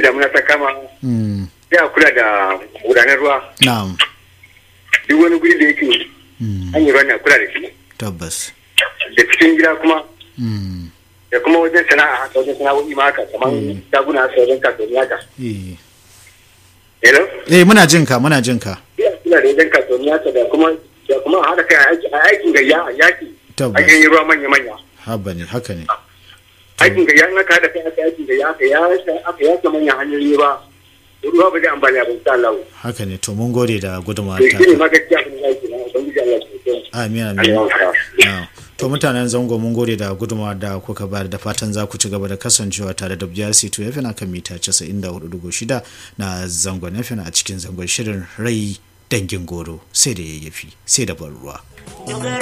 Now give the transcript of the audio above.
damuna ta kama Mm. sai a kula da gudanar ruwa na'am duk wani guri da yake Mm. hanyar ruwa ne a kula da shi tabbas da cikin gida kuma Mm. da kuma wajen sana'a haka wajen sana'o'i ma haka kamar shaguna haka wajen kasuwanni haka eh hello eh muna jin ka muna jin ka sai a kula da wajen kasuwanni haka da kuma da kuma a haɗa kai a aiki- a aikin gayya a yaki Tabbas. a yi ruwa manya-manya haba ne haka ne aikin gayya in aka haɗa kai aka aikin gayya aka ya aka yaka manyan hanyoyi ba ruwa ba zai amfani abin sa Allah haka ne to mun gode da gudunmawa to ta shi ne ma gaskiya abin da yake na ubangiji Allah ya tsare amin Allah amin ya tsare Na'am. to mutanen zango mun gode da gudunmawa da kuka bayar da fatan za ku ci gaba da kasancewa tare da BRC to yafi na kan mita 94.6 na zangon yafi a cikin zangon shirin rai dangin goro sai da yayyafi sai da ban ruwa